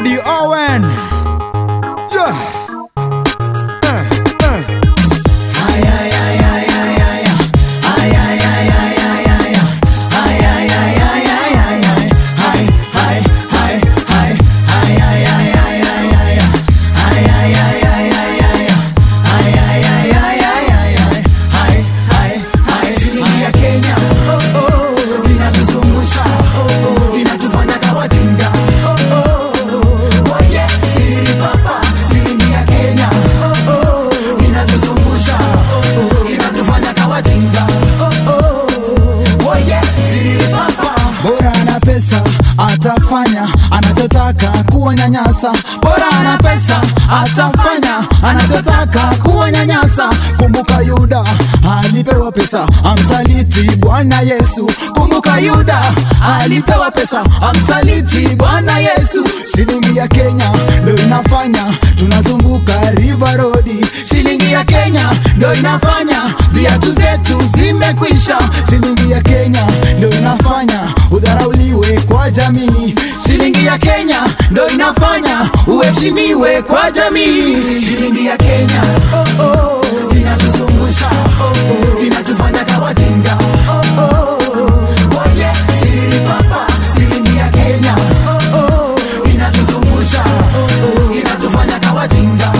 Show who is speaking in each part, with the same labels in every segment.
Speaker 1: Eddie Owen. Yeah. Eh, eh.
Speaker 2: Shilingi ya Kenya inatuzungusha, inatufanya kawajinga. Oye, siri papa, shilingi ya Kenya inatuzungusha, inatufanya kawajinga. Oye, siri papa
Speaker 1: bora ana pesa atafanya anachotaka kuwanyanyasa bora ana pesa atafanya anachotaka kuwanyanyasa kumbuka yuda alipewa pesa amsaliti bwana yesu kumbuka yuda alipewa pesa amsaliti bwana yesu shilingi ya kenya ndo inafanya tunazunguka river road shilingi ya kenya ndo inafanya viatu zetu zimekwisha shilingi ya kenya ndo inafanya udharauliwe kwa jamii shilingi ya kenya ndo inafanya uheshimiwe kwa jamii
Speaker 2: shilingi ya Kenya inatuzungusha, inatufanya kawajinga. Oye, siri papa, shilingi ya Kenya inatuzungusha, inatufanya kawajinga.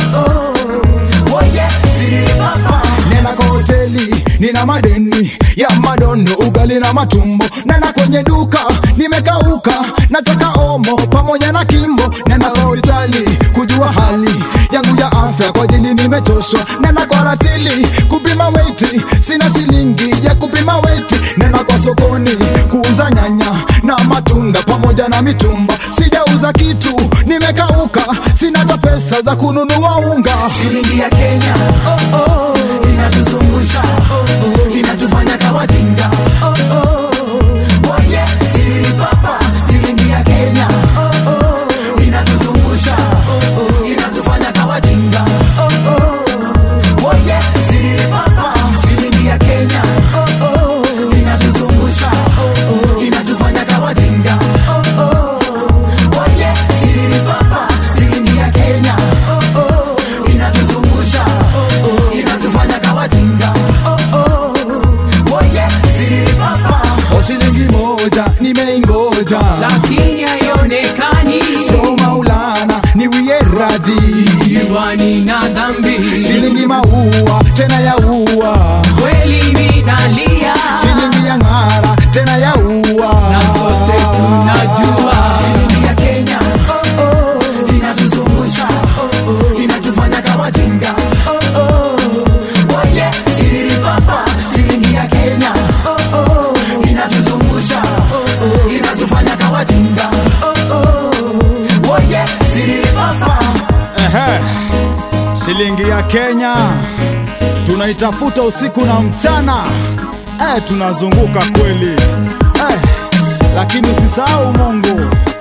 Speaker 2: Oye, siri papa
Speaker 1: nena kwa hoteli nina madeni ya madondo ugali na matumbo nena kwenye duka nimekauka nataka omo pamoja na kimbo nena kwa hospitali kujua hali yangu ya afya kwa ajili nimechoshwa nena kwa ratili kupima weti sina shilingi ya kupima weti nena kwa sokoni kuuza nyanya na matunda pamoja na mitumba sijauza kitu nimekauka sina hata pesa za kununua unga
Speaker 2: shilingi ya Kenya inatuzungusha, inatufanya kawajinga. Oye, siri papa, shilingi ya Kenya inatuzungusha, inatufanya kawajinga. Oye, siri papa, shilingi ya Kenya inatuzungusha, inatufanya kawajinga. Oye, siri papa, shilingi ya Kenya inatuzungusha, inatufanya kawajinga. Oye, siri papa,
Speaker 1: o shilingi moja nimeingoja
Speaker 3: lakini haionekani
Speaker 1: so maulana niwie radhi
Speaker 3: diwani na dhambi
Speaker 1: shilingi maua tena ya ua
Speaker 3: kweli minalia
Speaker 1: shilingi ya ng'ara tena ya ua
Speaker 3: na sote tunajua
Speaker 2: shilingi ya Kenya inatuzungusha, inatufanya kawajinga. Oye, siri papa, shilingi ya Kenya inatuzungusha, inatufanya kawajinga. Oye, siri papa
Speaker 1: Ehe. shilingi ya kenya tunaitafuta usiku na mchana eh, tunazunguka kweli eh, lakini usisahau mungu